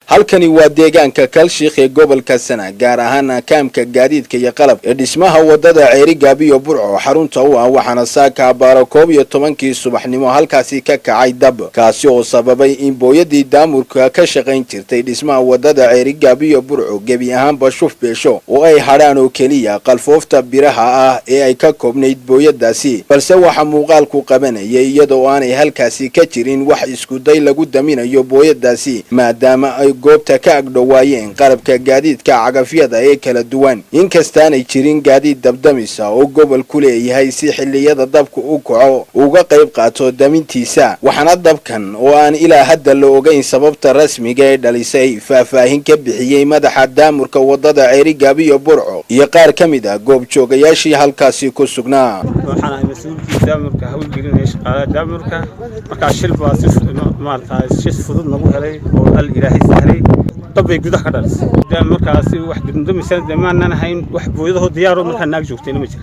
halkani waa deegaanka kalshiikh ee gobolka sana gaar ahaan kaamka gaadiidka iyo qalab ee dhismaha wadada ceerigaab iyo burco xarunta u ah waxaana saaka abaaro koob iyo tobankii subaxnimo halkaasi ka kacay dab kaasi oo sababay in booyadii daamurka ka shaqayn jirtay dhismaha wadada ceerigaab iyo burco gebi ahaanba shuf beesho oo ay hadhaan oo keliya qalfoofta biraha ah ee ay ka koobnayd booyadaasi balse waxaa muuqaalku qabanayay iyadoo aanay halkaasi ka jirin wax iskuday lagu daminayo booyadaasi maadaama ay goobta ka agdhowaayeen qalabka gaadiidka cagafyada ee kala duwan inkastaanay jirin gaadiid dabdamisa oo gobol ku leeyahay si xilliyada dabka u kaco uga qayb qaato damintiisa waxaana dabkan oo aan ilaa hadda la ogeyn sababta rasmiga ee dhalisay faahfaahin ka bixiyey madaxa daamurka wadada ceerigaab iyo burco iyo qaar ka mid ah goobjoogayaashii halkaasi ku sugnaa waxaan ahay mas-uulkii daamurka hawlgelinaya shaqaalaha daamurka markaa shil baa si maarata si fudud nagu helay oo al ilaahay sahlay dabbay gudaha ka dhalisay markaasi wax dundamisana dee maanan ahayn wax booyadahoo diyaaroo markaa naag joogtayna ma jira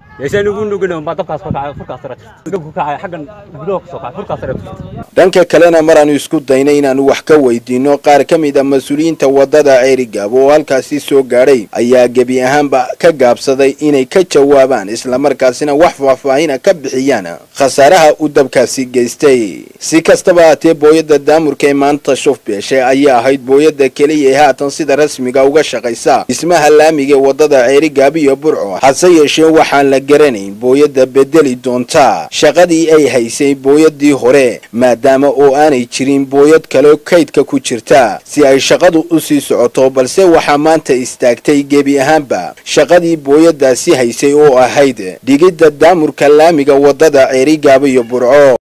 dhanka kalena maraanu isku daynay inaanu wax ka weydiino qaar ka mid a mas-uuliyiinta wadada ceerigaab oo halkaasi soo gaadhay ayaa gebi ahaanba ka gaabsaday inay ka jawaabaan islamarkaasina wax faahfaahina ka bixiyaan khasaaraha uu dabkaasi geystay si kastaba haatee booyada daamurka ee maanta shuf beeshe ayaa ahayd booyada keliya ee haatan sida rasmiga uga shaqaysa dhismaha laamiga ee wadada ceerigaab iyo burco hase yeeshee waxaan la garanayn booyada bedeli doonta shaqadii ay haysay booyadii hore maadaama oo aanay jirin booyad kale kaydka ku jirta si ay shaqadu u sii socoto balse waxaa maanta istaagtay gebi ahaanba shaqadii booyadaasi haysay oo ahayd dhigidda daamurka laamiga wadada ceerigaaba iyo burco